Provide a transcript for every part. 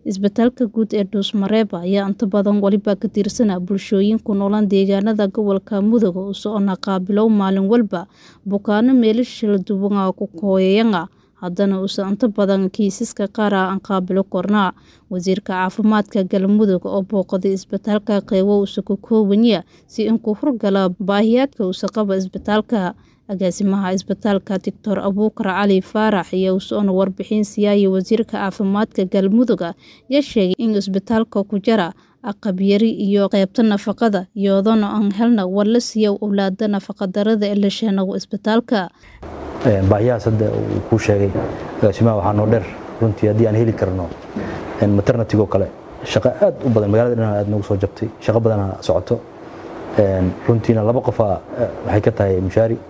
Isbitaalka Guud ee Dhuusmareeba ayaa inta badan waliba ka tirsan bulshooyin ku nool deegaanada gobolka Mudug oo socona qaabilow maalin walba bukaanno meelaha duwan ku hooyayaan haddana uusan inta badan kiisaska qaar aan qaabilo korna wasiirka caafimaadka galmudug oo booqday isbitaalka qeybo uusa ku koobanya si in ku hurgala baahiyaadka uusa qaba isbitaalka agaasimaha isbitaalka doctor abuukar cali faarax iyo usoona warbixin siyaaya wasiirka caafimaadka galmudug ayaa sheegay in isbitaalka ku jira aqab yari iyo qeybta nafaqada iyadoona aan helna war la siiya owlaada nafaqadarada ee la sheego isbitaalka baahiyahaas hadda uu kuu sheegay agaasimaha waxaa noo dheer runtii haddii aan heli karno maternatigo kale shaqo aad u badan magaalada dhan aad noogu soo jabtay shaqo badana socoto runtiina laba qofa waxay ka tahay mushaari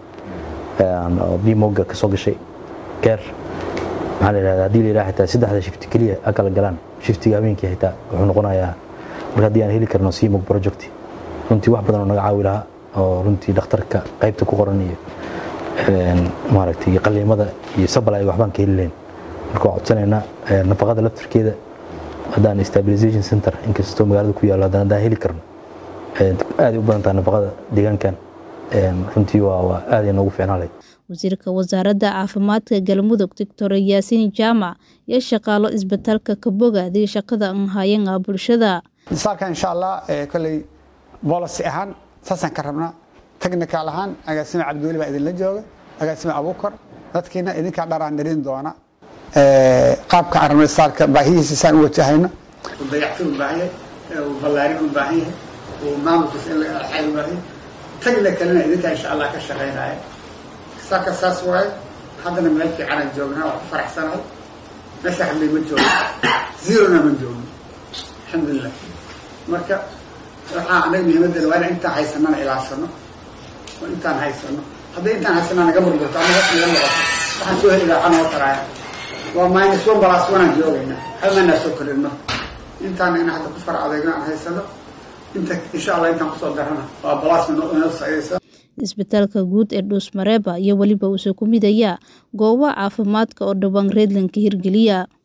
oo bimoga ka soo gashay keer maxaa la yidhahdaa haddii la yidhaha xitaa saddexda shifti keliya ha kala galaan shiftiga habeenkii xitaa wuxuu noqonayaa marka haddii aan heli karno simog project runtii wax badan oo naga caawi lahaa oo runtii dhakhtarka qaybta ku qoran iyo maaragtay qaliimada iyo sabalay waxbaan ka heli lahayn marka waa codsanaynaa nafaqada laftirkeeda haddaan stabilization center inkastoo magaalada ku yaallo haddaan haddaan heli karno aaday u badan tahay nafaqada deegaankan runtii waa waa aaday noogu fiicnaan lahayd wasiirka wasaaradda caafimaadka galmudug doctor yaasiin jaamac iyo shaqaalo isbitaalka ka bogaaday shaqada aan hayan bulshada isbitaalka insha allah kolley boolisi ahaan saasaan ka rabnaa technical ahaan agaasime cabdiweli baa idinla jooga agaasime abuukar dadkiina idinkaa dharaan dhirin doona qaabka aan rabno isbitaalka baahihiisa saan u wajahayno dayactir u baahan yahay ballaarin u baahan yahay maamulkiisa in la xayl u baahan yahay technicalina idinkaa insha allah ka shaqaynaya isbitaalka saas waaye haddana meel fiicanaan joognaa waa ku faraxsanahay meesha hadlay ma joogno zerona ma joogno alxamdulilah marka waxaa anaga muhiimadda waa inaan intaan haysanana ilaashano oo intaan haysano hadday intaan haysanaa naga murgurto ama hoos naga noqoto waxaan soo heli lahaa noo taraaya waa minus one balas wanaan joogaynaa halmanaa soo korin marka intaan ina hadda ku fara adeegno aan haysano inta insha allah intaan kusoo darana waa balas inoo socdaysa isbitaalka guud ee dhuusmareeba iyo weliba uuse ku midaya goobaha caafimaadka oo dhowaan reedlanka hirgeliya